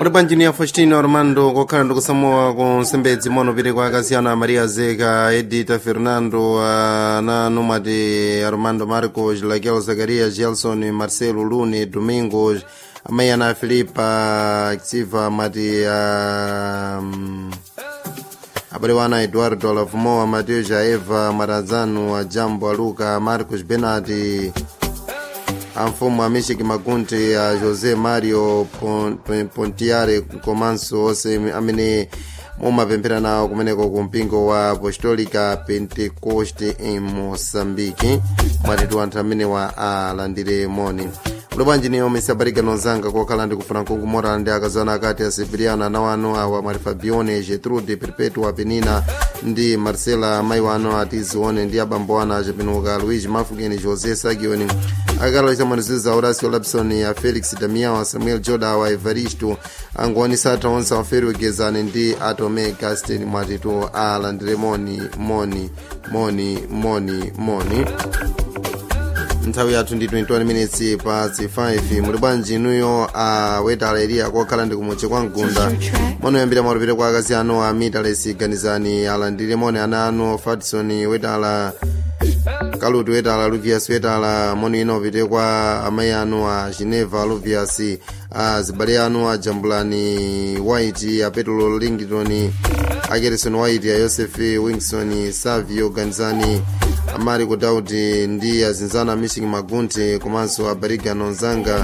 kuti panjiniya faustino armando kokhala ndikusamuwa ku nsembedzi mono pite kwa akasiyana a maria zeka edita fernando ananu mati armando marcos laquel zacarias gelson marcelo lune domingos amayi ana filipa xiva mati um, abale wana eduardo alavumoa mateo jaeva marazano a jambo a luca marcos benati a mfumu a michik magunti a josé mario pontiare komanso onse amene mumapemphera nawo kumeneko ku mpingo wa apostolica pentecoste em moçambique mwatitu anthu amene wa alandire moni ulibwanji niyo misabarika nonzanga kokhala ndikufuna nkunkumora ndi akazana akati a sibiriano ana wanu awa mari fabione getrude perpetua penina ndi marcela amayi wanu atizione ndi abambo anu achapenuka luigi mafugeni josé sagioni akalo chamaniziza horacio lapson a felix damiao a samuel joda wa evaristo angoonesa atha onse aferwekezani ndi atome gastin mwatitu alandire moni moni moni moni moni nthawi yathu ndi 21 minutes pasi 5 muli bwanji inuyo a wetala eliya kokhala ndi kumutche kwa mgunda monoyambira mautapita kwa akazi anu a mitalesi ganizani alandire moni ana anu fatson wetala kaluti wetala luvias wetala moni ino upite kwa amayi anu a geneva luvias a zibale anu a jambulani white a petro lington a gerison white a joseph wingson savio ganizani amari kudauti ndi azinzana mishing magunti komanso abariga nonzanga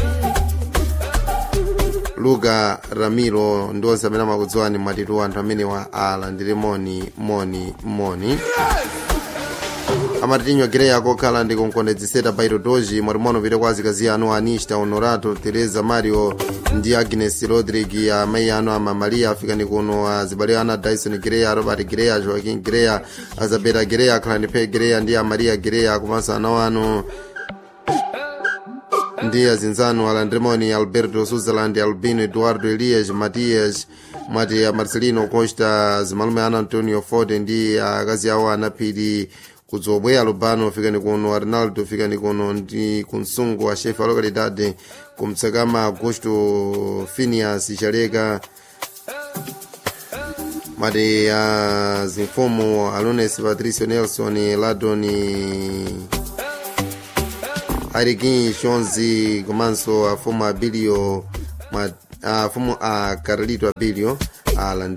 luka ramiro ndi onse amene amakudziwani mwatitu anthu amene wa alandire moni moni moni amatitinyo gireya kokhala ndi kunkondedzeseta bairo doji mwatimono pite kwa azikazi anu anista honorato teresa mario ndi agnes rodrig amayi anu ama maria afikani kuno azibale ana dyson gireya robert gireya joaquin gireya azabeta gireya akhala ndi pe gireya ndi amaria gireya komanso ana wanu ndi azinzanu alandremoni alberto sutherland albino eduardo elias matias mwati a marcelino costa zimalume ana antonio ford ndi akazi awo anaphiri kudzobweya lubano fikani kuno arnaldo fikani kuno ndi kunsungu a chefe a localidade kumtsakama augusto finias chaleka mati a zimfumu alunes patricio nelson ladoni arikin shonzi komanso afumu abilio afumu a carlito abilio alandire